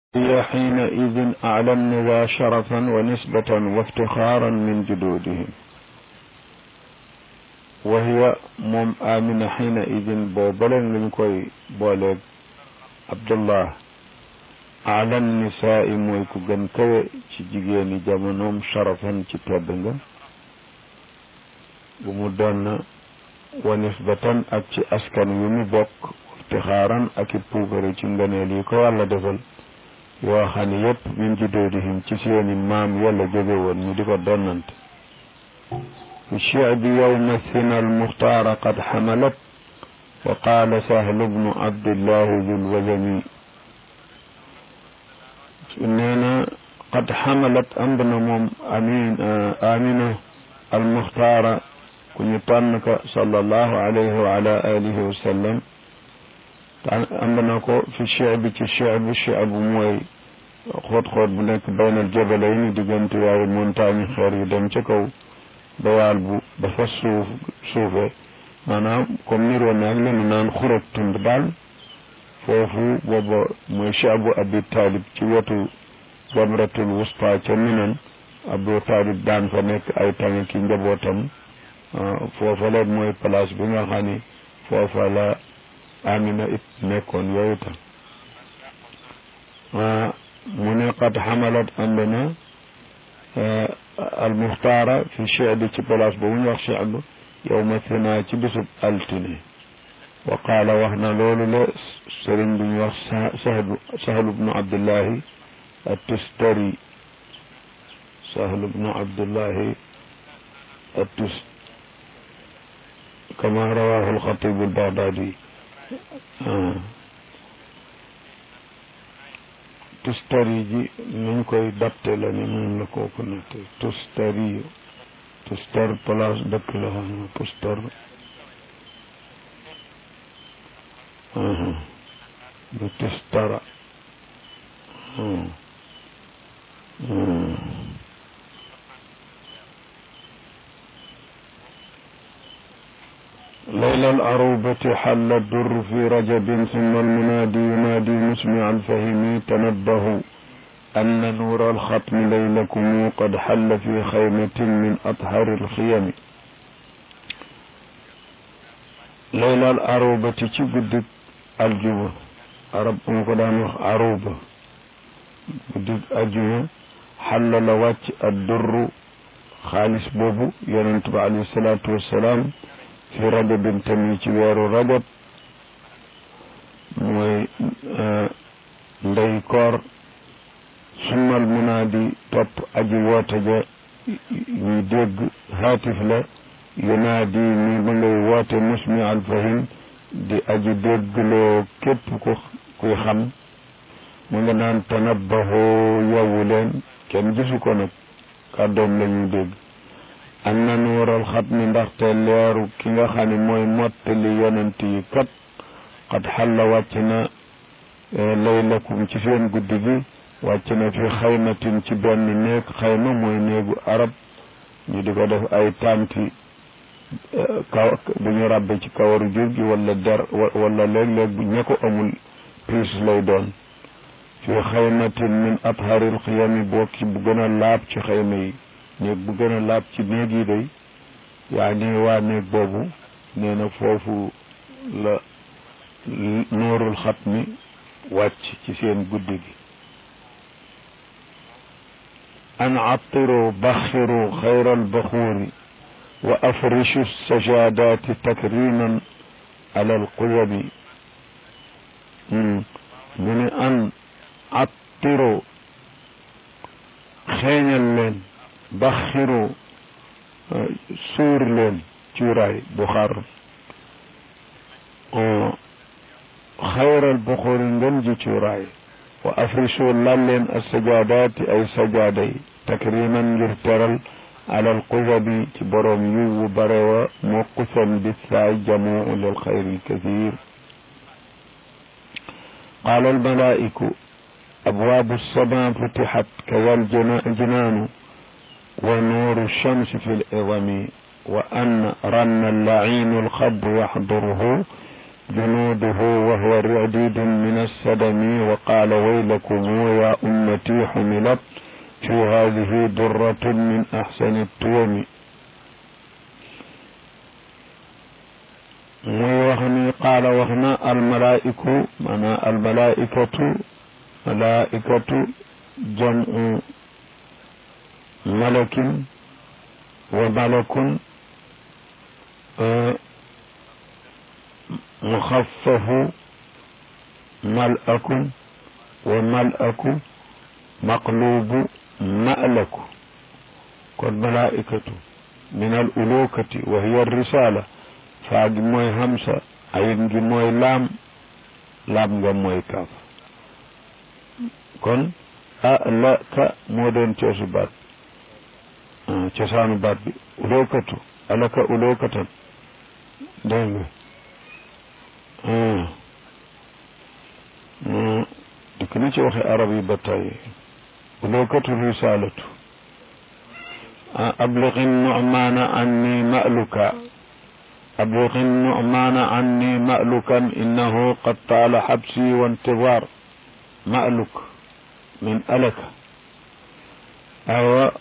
هي حينئذ أعلى النذا شرفا ونسبة وافتخارا من جدودهم وهي موم آمنة حينئذ بوبلن لنكوي بولد عبد الله أعلى النساء مويكو جن كوي تجيجيني جامنوم شرفا تتوبنغ بمدن ونسبة أكي أسكن يمي بوك افتخارا أكي بوغري تنغنيلي كو الله دفل yoo xam ne yépp min judoodihim ci seeni maam yàlla jóge woon ñu di ko donnante fi shi'bi yawma thina almuxtaara qad xamalat wa qaala sahlu bnu abdillahi dul wazami nee na qad xamalat ëmb na moom amin amina almuxtaara ku ñu tànn ka sallallahu alayhi wa ala alihi wa sallam ëmb na ko fi shi'bi ci shi'bi shi'bu mooy xóot-xóot bu nekk baynal jabalay ni diggante yaari montagne xeer yi dem ca kaw bayaal bu ba fa suuf suufe maanaam comme niroo naag lenu naan xurat tund daal foofu booba mooy shi'bu abi talib ci wetu jamratul wusta ca minan abu talib daan fa nekk ay tànk ki njabootam foofa la mooy place bi nga xam ni foofa la amina it nekkoon yooyu tam mu ne qad xamalat ànd na almuxtaara fi chebi ci place ba mu ñu wax cheb yowma thina ci bisub altine wa qaala wax na loolu la sëriñ bi ñu wax sahlu sahlu bnu abdullahi attustari sahlu bnu abdullahi attus kama rawahu alxatibu albaghdadi tustari ji nuñ koy dapte la ni noonu la kooku nette tustari tustar place dëkk la xam tustar du tustara ليلة الأروبة حل الدر في رجب ثم المنادي ينادي مسمع الفهم تنبهوا أن نور الختم ليلكم قد حل في خيمة من أطهر الخيم ليلة الأروبة تجد الجوة أرب مقدام أروبة بدد الجوة حل لوات الدر خالص بوبو ينتبع عليه الصلاة والسلام fi rajabin tamit ci weeru rajab mooy ndey koor summal munaadi topp aji woote ja ñuy dégg haatif la yunaadi mi ba ngay woote musmi alfahim di aji déggloo képp ku kuy xam mu nga naan tanabbahoo yowwu leen kenn gisu ko nag kàddoom la ñuy dégg am na nuural xat mi ndaxte leeru ki nga xam ne mooy mottali yonent yi kat xat xalla wàcc na laylakum ci seen guddi gi wàcc na fi xaymatin ci benn néeg xayma mooy néegu arab ñu di ko def ay tànti kaw bu ñu ràbbe ci kawaru jur gi wala der wala léeg-léeg bu ña ko amul piis lay doon fi xaymatin min atharil xiyami bokki bu gën a laab ci xayma yi néeg bu gën a laab ci néeg yi day yaa ni waa néeg boobu nee na foofu la nuurul xat mi wàcc ci seen guddi gi an attiru baxiru xayra albaxuuri wa afrishu sajadaati takriman ala alquyami mu ne an attiru xeeñal leen baxiru suur leen cuuraay bu xar xayral buxuri ngën ji cuuraay wa afrisu lal leen as sajaadaati ay sajaada yi takriman ngir teral alal qusabi ci boroom yiwu bare wa moo qusam bi saay jamuu lil xayri lkathir qaala almalaa'iku abwaabu sama futixat kaza aljinaanu ونور الشمس في العظم وأن رن اللعين الخب يحضره جنوده وهو رعديد من السدم وقال ويلكم يا أمتي حملت في هذه درة من أحسن التوم muy wax ni qaala wax na almalaiku maana almalaikatu malaikatu jamu malakin wa malakun muxaffafu malakun wa malaku maqlubu malaku kon malaikatu min al ulukati wa hiya risala faa gi mooy hamsa ayin gi mooy laam laam nga mooy kaaf kon a la ka moo doon coosu baat cosaanu baat bi ulookatu alaka ulookatan dégg nga dikk na ci waxe arab yi ba tey ulookatu risalatu ablixi nu'maana anni ma'luka أبلغ النعمان عني مألكا إنه قد طال حبسي وانتظار مألك من ألك أو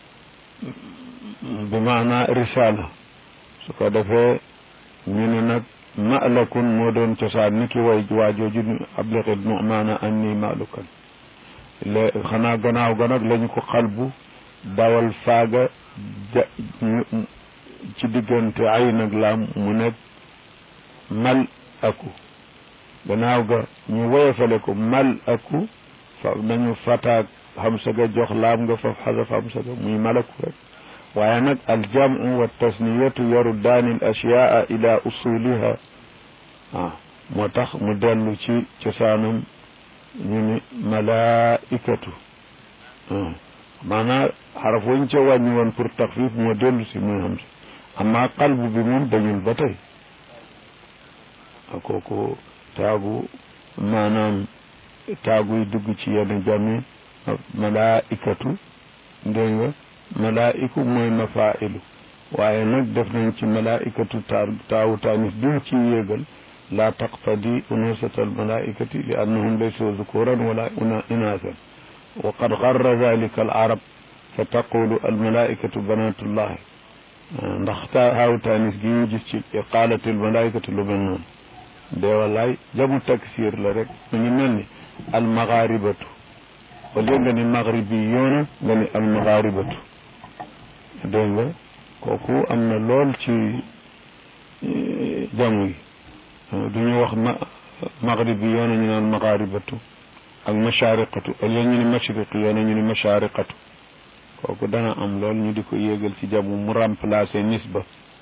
بمعنى رسالة سكاد في من مألك مودون تسانك ويجواجوج أبلغ النعمان عني مألكا خنا غناو غناك لنكو قلبو dawal faaga ci diggante ay nag laam mu nekk mal aku gannaaw ga ñu woyofale ko mal aku fa nañu fataak xamsa ga jox laam nga faf xasaf xamsa ga muy malaku rek waaye nag aljamu wa tasniyatu yaruddaani al ashyaa ila usuliha ah moo tax mu dellu ci cosaanam ñu ni malaikatu maanaa xaraf wañ ca wàññi woon pour taxfif moo dellu si muy xam si amma qalbu bi moom dañul ba tey kooku taagu maanaam taaguy dugg ci yenn jami malaikatu dégg nga malaiku mooy mafailu waaye nag def nañ ci malaikatu taa taawu taanis biñ ci yéegal la taqtadi unusata almalaikati li annahum laysu zukuran wala inasan wa qad garra dalika al arab fa taqulu almalaikatu banatullahi ndax ta haaw taanis gi ñu gis ci qaalatil malaikatu lu mel noonu de wallaay jamu taksir la rek mu ngi mel ni almagaribatu au lieu nga ni magribi yoona nga ni almagaribatu dégg nga kooku am na lool ci jamu yi du ñu wax ma magribi yoona ñu naan magaribatu ak mashariqatu au lieu ñu ni mashriqi yoona ñu ni mashariqatu kooku dana am lool ñu di ko yéegal ci jamu mu remplacer nisba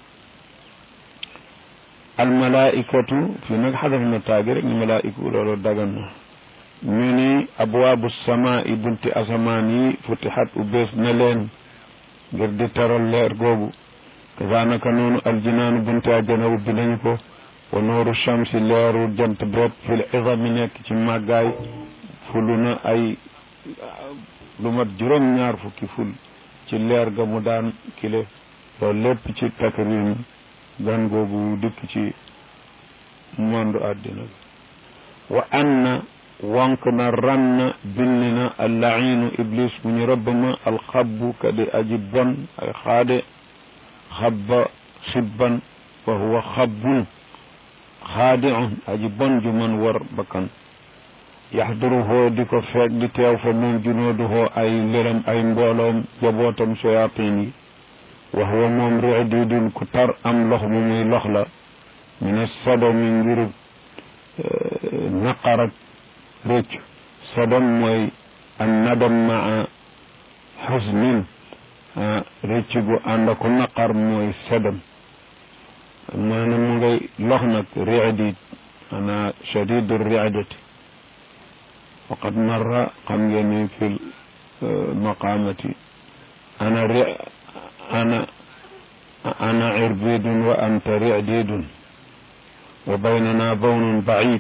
almalaikatu fii nag xadaf na taagi rek ni malaiku loolu dagan na ñu ni abwaabu samaai bunti asamaan yi futixat ubbees na leen ngir di teral leer googu kasaanaka noonu aljinaanu bunti àjjana ubbi nañu ko wa nooru shamsi leeru jant beet fil izami nekk ci màggaay fulu na ay lu mat juróom ñaar fukki ful ci leer ga mu daan kile loolu lépp ci takrim gan googu dikk ci monde àddina bi wa anna wonk na ranna binni na allainu iblis bu ñu rëbb ma alxabbu ka di aji bon ay xaade xabba xibban wa huwa xabbun xaadiun aji bon ju man war bakkan yaxduruhoo di ko feeg di teew fa moom junooduhoo ay lëram ay mbooloom jabootam soyaatin yi wa huwa moom riididun ku tar am lox mu muy lox la min sadomi ngir naqar ak rëcc sadom mooy an nadam maa xusnin rëcc gu ànd ak naqar mooy sadam maanaam mu ngay lox nag riidid ana shadidu riidati waqad marra xam ngeen ni fi maqamati ana ri ana ana irbidun wa anta ri'didun wa baynana bawnun ba'id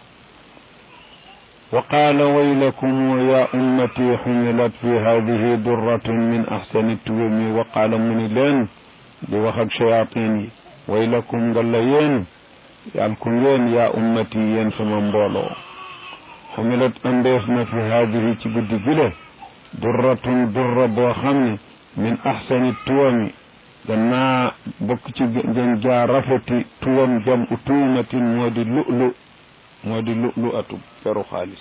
وقال ويلكم يا أمتي حملت في هذه درة من أحسن التوم وقال من لين بوخك شياطيني ويلكم قال ين yàlla ku ngeen yaa ummati yéen sama mbooloo xumilat andees na fi haadihi ci guddi gile durratun durra boo xam ne min axsani tuwami gannaa bokk ci gën jaa rafeti tuwam jam u tuumatin moo di lu'lu moo di lu'lu atu peru xaalis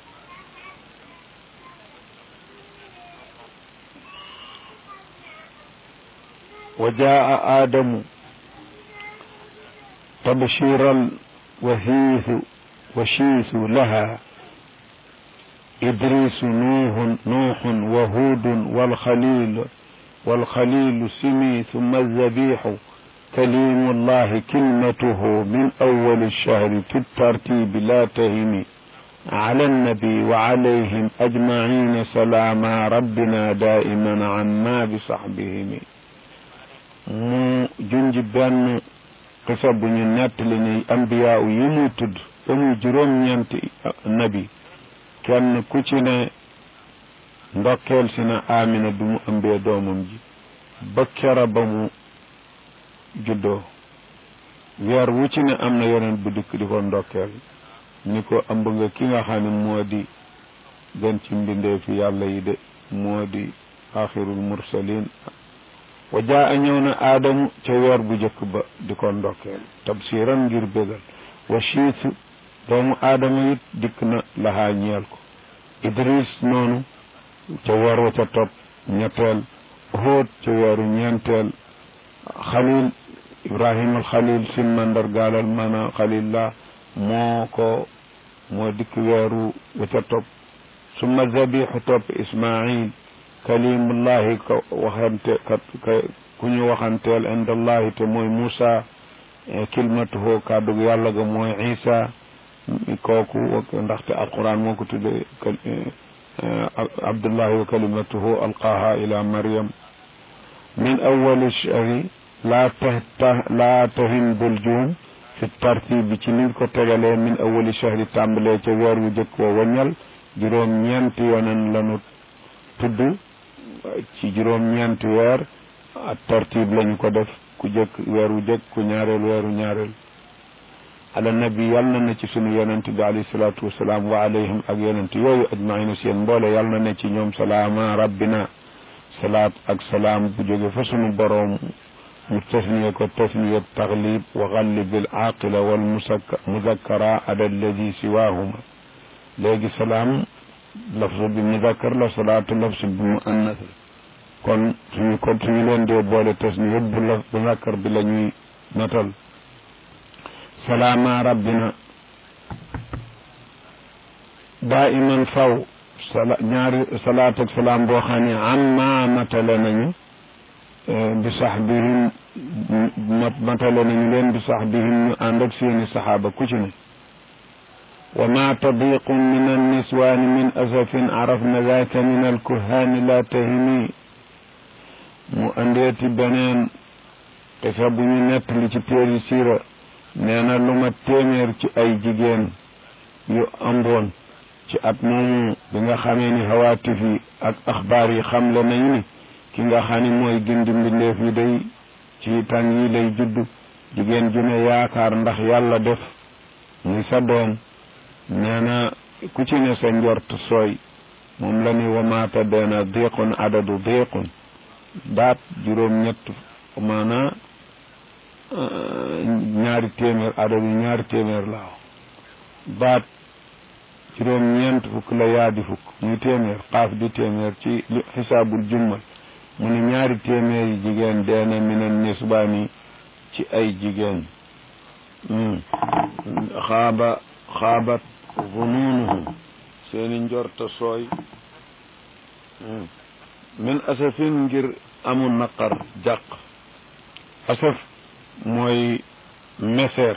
wa jaa aadamu tabshiran wahiisu washiisu laha إدريس نوح نوح وهود والخليل والخليل سمي ثم الذبيح كليم الله كلمته من أول الشهر في الترتيب لا تهم على النبي وعليهم أجمعين سلام ربنا دائما عنا بصحبهم mu junj benn xisa bu ñu nettali ni ambiyaaw yi mu tudd ba muy juróom-ñeenti nabi kenn ku ci ne ndokkeel si na amina bi mu ëmbee doomam ji ba kera ba mu juddoo weer wu ci ne am na yeneen bu dikk di ko ndokkeel ni ko ëmb nga ki nga xam ne moo di gën ci mbindeefi yàlla yi de moo di axirul mursalin wa jaa a ñëw na aadamu ca weer bu jëkk ba di ko ndokkeel tabsiran ngir bégal wa shiitu doomu aadama it dikk na laxaa ñeel ko idris noonu ca weer wa ca topp ñetteel hóot ca weeru ñeenteel xalil ibrahima al xalil sin mandargaalal mana xalil la moo ko moo dikk weeru wa ca topp summa zabixu topp ismail kalimullahi ka waxante kat ku ñu waxanteel indallahi te mooy Moussa kilmatuhu kàddug yàlla ga mooy Isa kooku ndaxte alquran moo ko tudde abdullahi wa kalimatuhu alqaaha ila maryam min awali shahri laa ta laa tahim bul juum fi tartibi ci niñ ko tegalee min awali shahri tàmbalee ca weer wu jëkk wa waññal juróom ñeenti yonen lanu tudd ci juróom ñeenti weer ak tartib lañu ko def ku jëkk weer wu jëkk ku ñaareel weeru ñaareel ala nabi yàlla na ci sunu yonent bi alayhi salaatu wasalaam wa alayhim ak yonent yooyu ajmaina seen mboole yàlla na ci ñoom salaama rabbina salaat ak salaam bu jóge fa sunu boroom mu tasniye ko tasniye taglib wa gallib al aqila wal muzakkara ala alladi siwahuma léegi salaam lafzu bi muzakkar la salaatu lafzu bi muannas kon suñu kon suñu leen dee boole tasniye bu la muzakkar bi la ñuy notal salaama rabbina daiman faw sala ñaari salaat ak salaam boo xam ne amma matale nañu bi saxbihim matale nañu leen bi saxbihim ñu ànd ak seeni saxaaba ku ci ne wa ma tadiqun min anniswaani min asafin arafna daka min alkuhaani la tahimi mu andeeti beneen xisa bu ñu nettali ci téeri siira nee na lu ma téeméer ci ay jigéen yu amboon ci at moomu bi nga xamee ni hawaatif yi ak axbaar yi xamle nañu ni ki nga xam ni mooy gindi mbindeef yi day ci tàng yi lay judd jigéen ju ne yaakaar ndax yàlla def muy sa doom nee na ku ci ne sa njort sooy moom la ni wamaata deena diqun adadu diqun baat juróom ñett maanaa ñaari téeméer adadu ñaari téeméer laaw baat juróom ñeent fukk la yaa di fukk muy téeméer xaaf di téeméer ci li xisaabul jummal mu ne ñaari téeméer yi jigéen deena minan nisbaani ci ay jigéen xaaba xaabat zunuunuhum seeni njorta sooy min asafin ngir amul naqar jàq asaf mooy meseer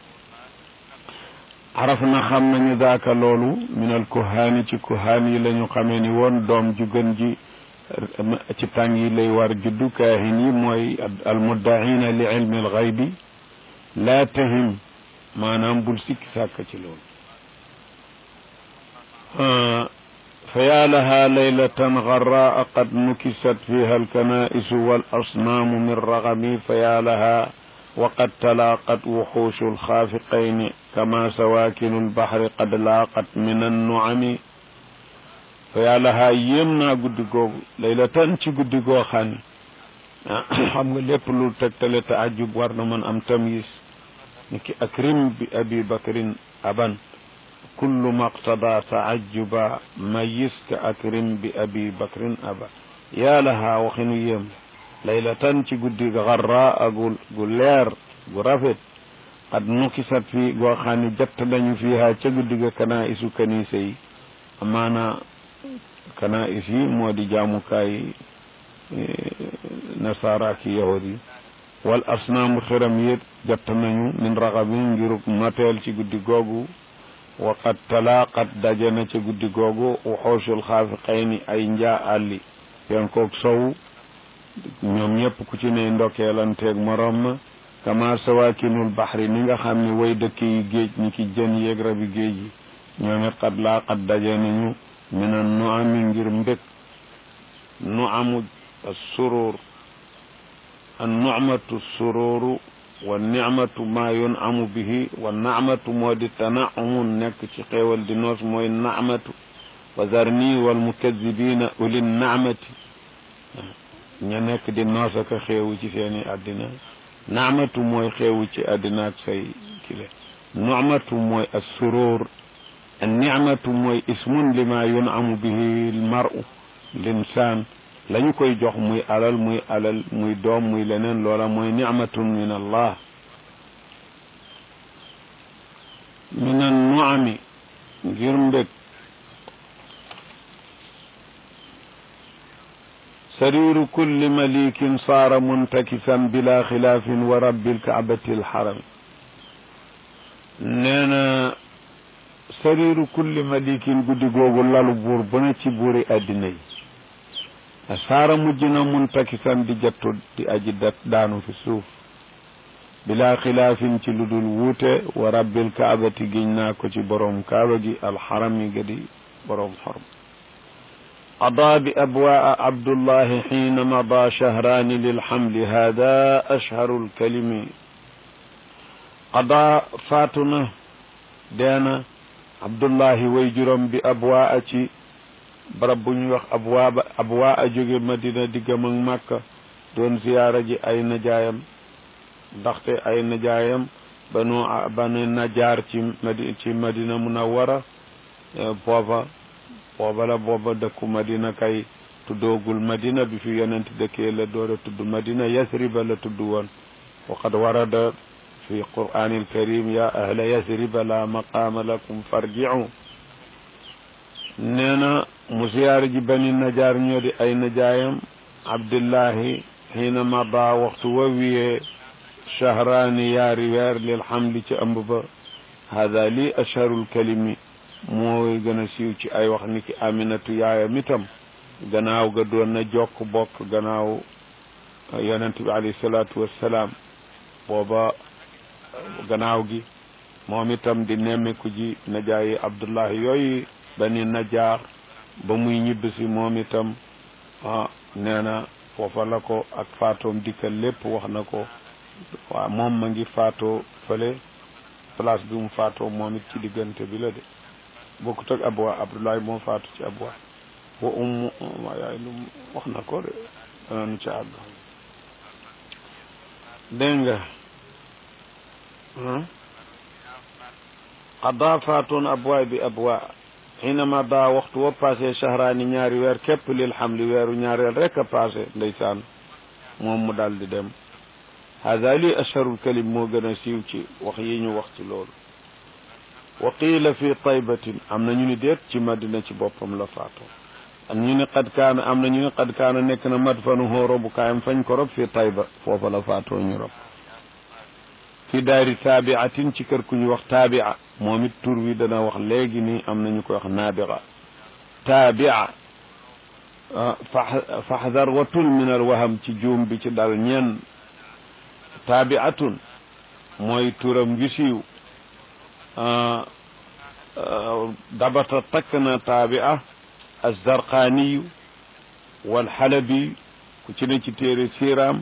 araf na xam nañu daaka loolu minal kuhaani ci kuhaan yi la ñu xamee ni woon doom ju gën ji ci tàng yi lay war juddu kaahin yi mooy almuddaina li ilmi alxaybi laa tahim maanaam bul sikki sàkk ci loolu fa yaa laha laylatan garraa qad nukisat fiha alkanaisu wal asnaamu min ragami fa yaa laha وقد تلاقت وحوش الخافقين كما سواكن البحر قد لاقت من النعم فيا لها يمنا guddi googu laylatan ci guddi goo xam ne xam nga lépp lu tegtale taajub war na mën am tamyis ni ki akrim bi abi bakrin aban kullu maqtada taajuba mayis ka akrim bi abi bakrin aba yaa lahaa waxinu yéem laylatan ci guddi garra gu gu leer gu rafet qad nukisat fii goo xam ne jatt nañu fiiha ca guddi ga kanaa isu kanisa yi amaana kanaa is yi moo di jaamukaay nasaara ki yahud yi wal asnaamu xiram yit jatt nañu min raxabin ngiruk noteel ci guddi googu waqad talaaqat daje na ca guddi googu waxoosul xaafiqayni ay njaa àlli yen koog sow ñoom ñëpp ku ci ne ndokkeelanteeg morom ma kama sawakinul baxri ni nga xam ne way dëkk yi géej ni ki jën yeeg rabi géej yi ñoom it qad laaqat daje nañu mina nu ami ngir mbég nu amu surur an nu'matu sururu wa nicmatu ma yunamu bihi wa nacmatu moo di tanaumun nekk ci xéewal di noos mooy nacmatu wa zarni wal mukadibina uli nacmati ña nekk di noos ak xéewu ci seeni àddina nacmatu mooy xéewu ci àddina ak say kile nucmatu mooy as surur an nicmatu mooy ismun lima yunamu bihi l maru linsaan la ñu koy jox muy alal muy alal muy doom muy leneen loola mooy nicmatun min allah min an nuami ngir mbég sariru kulli malikin saara muntakisan bila xilaafin wa rabbil kaabati alxaram nee na sariru kulli malikin guddi googu lalu buur bu ne ci buuri addina yi saara mujj na muntakisan di jattu di aji dat daanu fi suuf bila xilaafin ci lu dul wuute wa rabbil kaabati giñ naa ko ci boroom kaaba gi alxarami ga di boroom xorm qadaa bi abwaa abdullahi xiina mada shahraani lilxamli hada ashharu lkalimi qadaa faatu na deena abdullahi way juróom bi abwaa ci barab bu ñuy wax abwaa ba abwaa a jóge madina diggam ak màkka doon ziyaara ji ay najaayam ndaxte ay najaayam banu banu najaar ci madi ci madina munawwara booba booba la booba dëkku madina kay tuddoogul madina bi fi yonent dëkkee la door a tudd madina yasriba la tudd woon waqad warada fi qur'anil karim ya ahla yasriba la maqaama lakum farji'u nee na mu siyaare ji bani najaar ñoo di ay najaayam abdullahi xiina mada waxtu wa wiyee shahraani yaari weer lil xamli ci ëmb ba hada lii asharul kalimi mooy gën a siiw ci ay wax ni ki aminatu yaayam itam gannaaw ga doon na jokk bokk gannaaw yonent bi alayhi salaatu wassalaam booba gannaaw gi moom itam di nemmiku ji najaayi abdullahi yooyu bani najaar ba muy ñibbisi moom itam ah nee na foofa la ko ak faatoom dikkal lépp wax na ko waaw moom ma ngi faatoo fële place bi mu faatoo moom it ci diggante bi la de bokkut ak abwa abdullahi moo faatu ci abwa wa ummu waa yaay lu wax na ko de danañu ci àgg dégg nga qada faatoon abwaay bi abwa xiinama daa waxtu wa passé shahraani ñaari weer képp lil xamli weeru ñaareel rek a passé ndeysaan moom mu daal di dem hada li asharul kalim moo gën a siiw ci wax yi ñu wax ci loolu wa qiila fi taybatin am na ñu ni déet ci madina ci boppam la faatoo am ñu ni qad kaana am na ñu ni qad kaana nekk na madfanuhu robu kaayam fañ ko rob fi tayba foofa la faatoo ñu rob fi daari taabiatin ci kër ku ñu wax taabia moom it tur wi dana wax léegi ni am nañu koy wax naabira taabia faxdar watul min al waham ci juum bi ci dal ñenn taabiatun mooy turam wi siiw dabata takk na taabia alzarqaaniyu walxalabi ku ci ne ci téere siiraam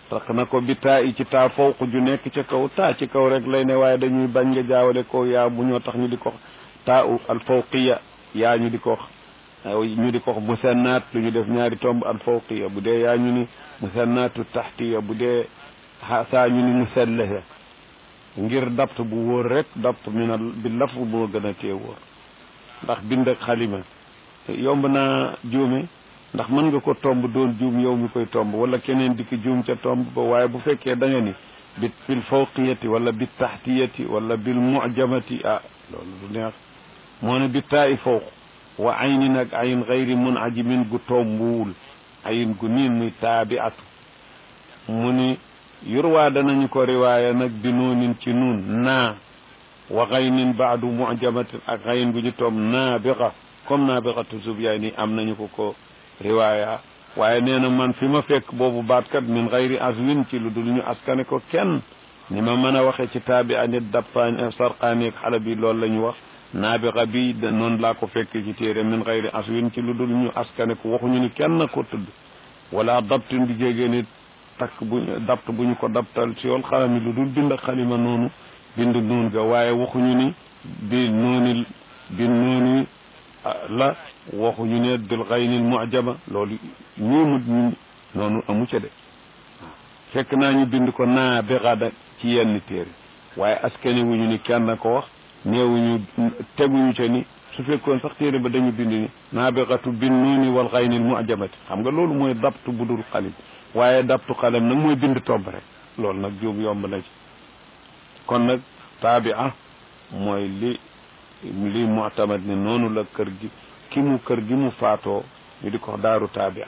tax na ko bi taa i ci taa fawq ju nekk ca kaw taa ci kaw rek lay ne waaye dañuy bañ nga jaawale ko yaa bu ñoo tax ñu di ko taa u al fawqiya yaa ñu di ko ñu di ko musannaat lu ñu def ñaari tomb al fawqiya bu dee yaa ñu ni musannaatu taxtiya bu dee saa ñu ni musallaha ngir dapt bu wóor rek dapt min bi laf boo gën a tee wóor ndax bind ak xalima yomb naa juume ndax mën nga ko tomb doon juum yow mi koy tomb wala keneen di ko juum ca tomb ba waaye bu fekkee da nga ni bi bil fawqiyati wala bi taxtiyati wala bil mujamati ah loolu du neex moo ne bi taayi fawq wa aynin ak ayn gayri mun ajimin gu tombuwul ayin gu niin muy taabiatu mu ni yurwaa danañu ko riwaaya nag bi noonin ci nuun naa wa gaynin baadu mujamatin ak gayn gu ñu tomb naabiqa comme naabiqatu subyaay ni am nañu ko ko riwaaya waaye nee na man fi ma fekk boobu baatkat min gayri aswin ci lu dul ñu askane ko kenn ni ma mën a waxee ci taabi anit dappaan sarqaani ak xala bi loolu la ñu wax naabiqa bi noonu laa ko fekk ci téere min gayri aswin ci lu dul ñu askane ko waxuñu ni kenn ko tudd wala dabtin bi jégee nit takk bu dapt bu ñu ko daptal ci yool xalami lu dul bind xalima noonu bind nuun ga waaye waxuñu ni bi nuuni bi nuuni la waxuñu ne bil gaynil mujama loolu ñii mu noonu amu ca de fekk naa ñu bind ko naa bi xada ci yenn téere waaye askane wuñu ni kenn ko wax néewuñu teguñu ca ni su fekkoon sax téere ba dañu bind ni naa bi xatu bin nuuni wal gaynil mujamati xam nga loolu mooy dabtu bu dul xalim waaye dabtu xalam nag mooy bind tomb rek loolu nag juum yomb na ci kon nag taabia mooy li li mu'tamad ne noonu la kër gi ki mu kër gi mu faatoo ñu di ko daaru taabia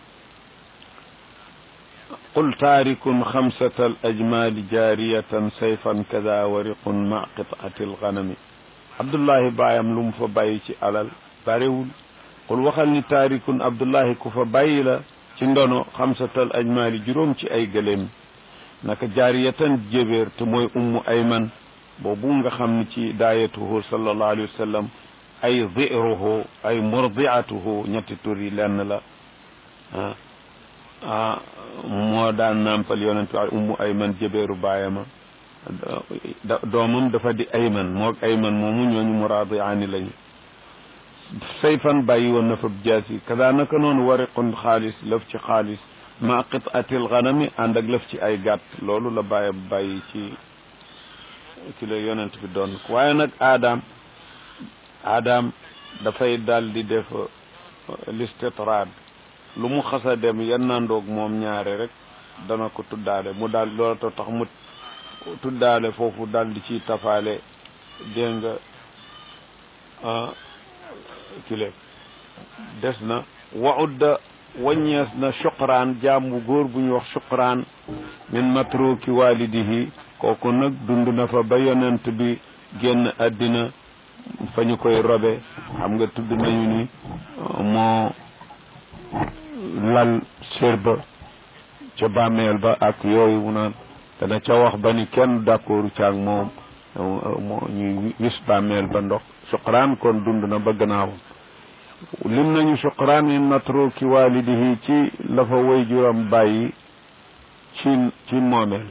qul taarikun xamsata al ajmaali jaariyatan sayfan kada wariqun ma qit'ati al ganami abdullahi baayam lu mu fa bàyyi ci alal barewul qul waxal ni taarikun abdullahi ku fa bàyyi la ci ndono xamsatal ajmaali juróom ci ay gëléem naka jaariyatan jébéer te mooy ummu ayman boobu nga xam ni ci daayatuhu sallallahu alayhi wa sallam ay ziruhu ay murdiatuhu ñetti tur yi lenn la ah moo daan nampal yonent bi ummu ayman jébéeru baayama doomam dafa di ayman moog ayman moomu ñooñu muraadiaani lañu sayfan bàyyi woon na fa jaasi kada naka noonu wariqun xaalis lëf ci xaalis ma qit'atil ganami ànd ak lëf ci ay gàtt loolu la bàyyi bàyyi ci ci la yonent bi doon waaye nag aadaam aadaam dafay dal di def listitraad lu mu xasa dem yennandoog moom ñaare rek dana ko tuddaale mu daal loola to tax mu tuddaale foofu dal di ci tafaale dégg nga kile des na waudda waññees na suqraan jaam bu góor bu ñu wax suqraan min matruki walidihi kooku nag dund na fa ba yonent bi génn àddina fa ñu koy robe xam nga tudd nañu ni moo lal sér ba ca bàmmeel ba ak yooyu mu naan dana ca wax ba ni kenn d'accordu caag moom moo ñuy wis bàmmeel ba ndox suqraan kon dund na ba gannaawam lim nañu suqraan min matruki walidihi ci la fa way juram bàyyi ci ci moomeel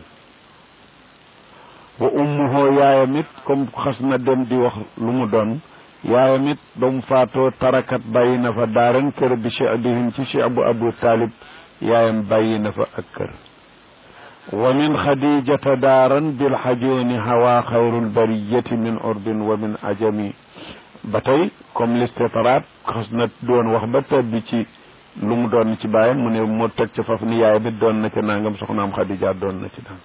wa ummuhu yaayam it comme xas na dem di wax lu mu doon yaayam it ba mu faatoo tarakat bàyyi na fa daaran kër bi che'bihim ci che'bu abu talib yaayam bàyyi na fa ak kër wa min xadijata daaran bil xajooni hawa xayrul bariyati min urdin wa min ajami ba tey comme listitraat xas na doon wax ba tabbi ci lu mu doon ci bàyyam mu ne moo teg ca faf ni yaayam it doon na ca nangam soxnaam xadija doon na ci nangam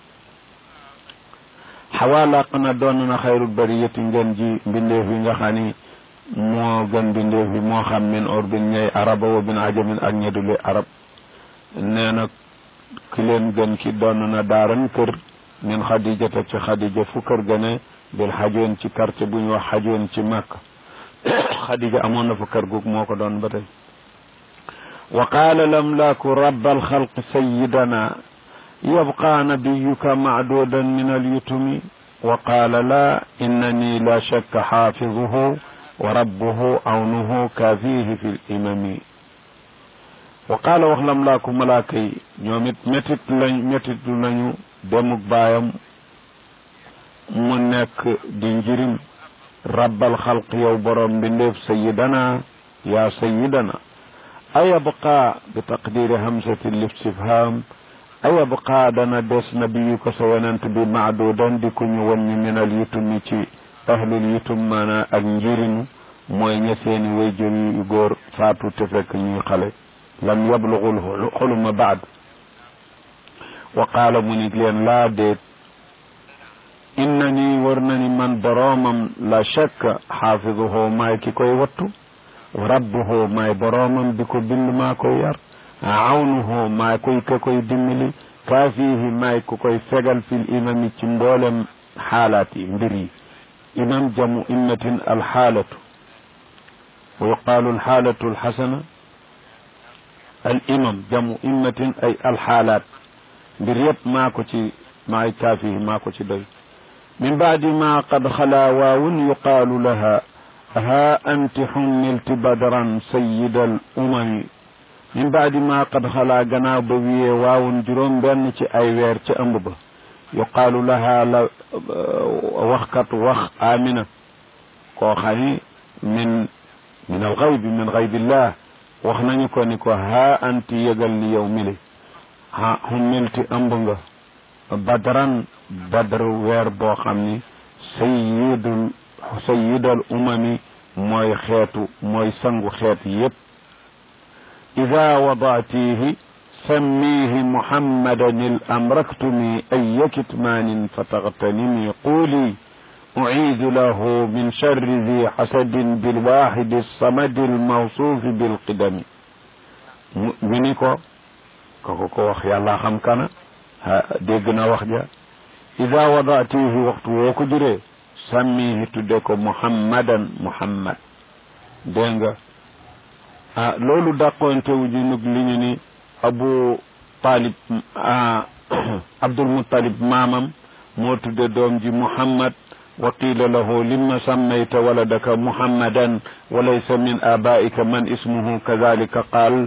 xawaa làq na doon na xayrul bariyati ngeen ji mbindeef yi nga xam ni moo gën mbindeef yi moo xam min urdin ñay araba wa min ajamin ak ñedule arab nee na ki leen gën ki doon na daaran kër min xadijata ci xadija fu kër gane bil xajoon ci quartier bu ñu wax xajoon ci màkk xadija amoon na fa kër gu moo ko doon ba tey wa qaala lamlaaku rabbal xalq sayidana yabqa nabiyuka macduudan min alyutumi wa qaala laa innani la shakka xaafizuhu wa rabbuhu awnuhu kaafihi fi limami wa qaala wax lam laa ko malaaka yi ñoom it métit lañ métitu nañu demuk baayam mu nekk di njirim rabbal xalq yow borom mbindeef sayidana yaa sayidana ayabqa bi taqdiri hamsati listifham ayabqa dana des nabiyuka sa yonent bi maadudan di ku ñu wàññi minal yutumi ci ahlul yutum maana ak njirimu mooy ña seeni wayjur yu góor faatu te fekk ñuy xale lam yablugul xuluma baad wa qaala mu ni leen laa déet inna ni war na ni man boroomam la shakka xaafiduhu maay ki koy wattu rabbuhu maay boroomam bi ko bind maa koy yar awnuhu maay koy ka koy dimbali kaafihi maay ku koy fegal fil imami ci mboolem xaalaat yi mbir yi imam jamu immatin alxaalatu wa yuqaalu alxaalatu alxasana al imam jamu immatin ay alxaalaat mbir yëpp maa ko ci maay kaafihi maa ko ci doy min baadi ma qad xalaa waawun yuqaalu laha ها أنت حملت بدرا سيد الأمم من بعد ما قد خلا جناب بوي واو جروم بن تي أي وير تي أمب يقال لها ل... وخكت وخ آمنة كو خاني من من الغيب من غيب الله وخنا نيكو نيكو ها أنت يقل لي يومي ها حملت أمبنغ بدرا بدر وير بو خامني سيد sayidal umami mooy xeetu mooy sangu xeet yépp ida wadaatihi sammihi muhammadan il amraktumi aya kitmaanin fatagtanimi quuli uciidu lahu min charri zi xasadin bilwaxidi alsamadi almawsuufi bilqidami ñu ni ko kako ko wax yàlla xam kana dégg na wax ja ida wadaatihi waxtu woo ko juree sàmmihi tudde ko muhammadan muhammad dégg nga ah loolu dàqoontewu ji nug li ñu ni abu talib abdul muttalib maamam moo tudde doom ji muhammad wa qila lahu lima sammayta waladaka muhammadan wa laysa min abaika man ismuhu kadalika qaal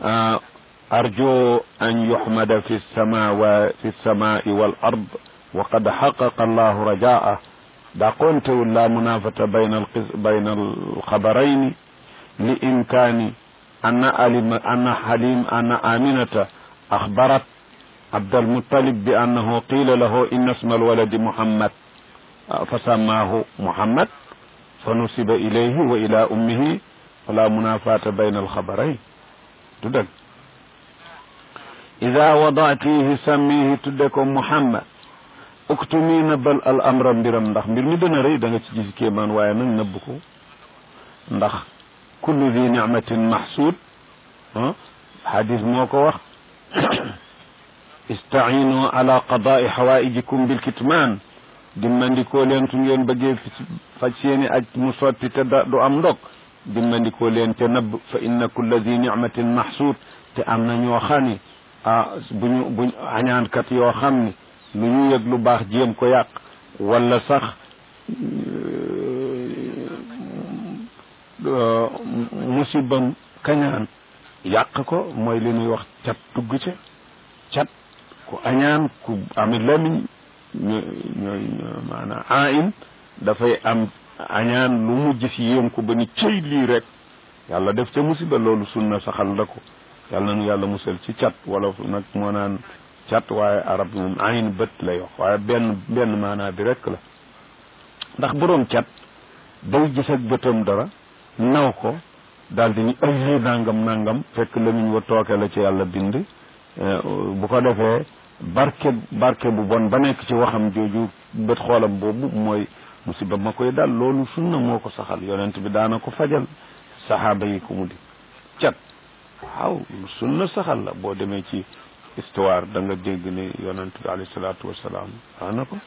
arju an yuhmada fi lsamawa fi lsamai wal ard wa qad xaqaqa allahu rajaa داقونته لا منافة بين القز... بين الخبرين لإمكان أن ألم أن حليم أن آمنة أخبرت عبد المطلب بأنه قيل له إن اسم الولد محمد فسماه محمد فنسب إليه وإلى أمه فلا منافاة بين الخبرين تدك إذا وضعتيه سميه تدكم محمد uktumi nëbbal al amra mbiram ndax mbir mi dana rëy da nga ci gis kéemaan waaye nag nëbb ko ndax kullu di nicmatin maxsuud ah xadis moo ko wax istaciinu ala qadaai xawaijikum bilkitmaan dimmandikoo leen su ngeen bëggee faj seeni aj mu sotti te da du am ndog dimmandikoo leen te nëbb fa inna kulla di nicmatin maxsuud te am na ñoo xam ni ah buñu buñ añaankat yoo xam ni lu ñu yëg lu baax jéem ko yàq wala sax musibam kañaan yàq ko mooy li ñuy wax cat tugg ca cat ku añaan ku ami lamiñ ñooy ñooy maanaam ain dafay am añaan lu mujj si yéem ko ba ni cëy lii rek yàlla def ca musiba loolu sunna saxal la ko yàlla nu yàlla musal ci cat wala nag moo naan cat waaye arab moom ayn bët lay wax waaye benn benn maanaa bi rek la ndax boroom cat day gis ak bëtam dara naw ko daal di ni ay nangam nangam fekk lamiñ wa tooke la ci yàlla bind bu ko defee barke barke bu bon ba nekk ci waxam jooju bët xoolam boobu mooy musiba ma koy dal loolu sunna moo ko saxal yonent bi daana ko fajal saxaaba yi ko mu di cat waaw sunna saxal la boo demee ci histoire da nga dégg ni yonent bi alayhi salaatu wasalaam daana ko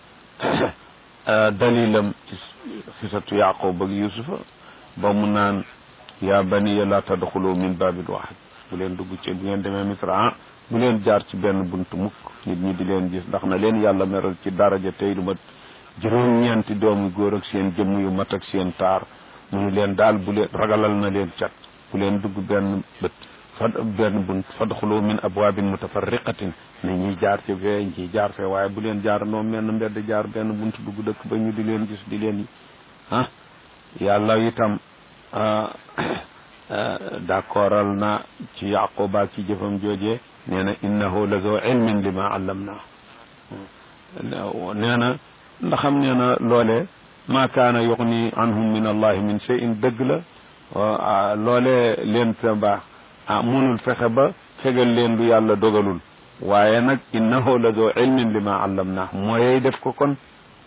dalilam ci xisatu yaqub ak yusufa ba mu naan yaa baniya la tadxulu min babin waxid bu leen dugg ci bu ngeen demee misra ah bu leen jaar ci benn bunt mukk nit ñi di leen gis ndax na leen yàlla meral ci daraja tey lu mat juróom-ñeenti doomu góor ak seen jëmm yu mat ak seen taar mu ni leen daal bu leen ragalal na leen cat bu leen dugg benn bët fad benn bunt fadxulu min abwaabin mutafarriqatin ne ñiy jaar ci fee ñiy jaar fee waaye bu leen jaar noonu menn mbedd jaar benn bunt dugg dëkk ba ñu di leen gis di leen ah yàlla itam d'accordal na ci yaquba ci jëfam joojee nee na innahu la zoo ilmin li ma allamna nee na ndaxam nee na loolee ma kaana yuxni anhum min allahi min cheyin dëgg la loolee leen sa baax ah munul fexe ba fegal leen lu yàlla dogalul waaye nag innahu la zoo ilmin li ma allamna mooyey def ko kon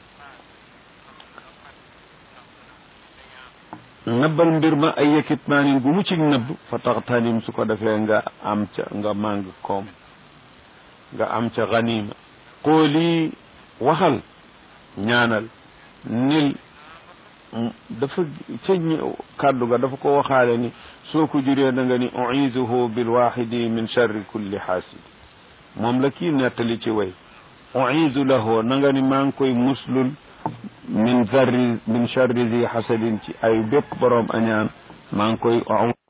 nëbbal mbir ma ay yëkkit maanin gu mu ci nëbb fa tax tanim su ko defee nga am ca nga màng koom nga am ca ganima xooli waxal ñaanal nil dafa ca kàddu ga dafa ko waxaale ni soo ko juree da nga ni uizuhu bilwaxidi min charri kulli xaasid moom la kii nettali ci way uizu lahu na nga ni maa ngi koy muslul min zarri min charri zi xasadin ci ay bépp boroom añaan maa ngi koy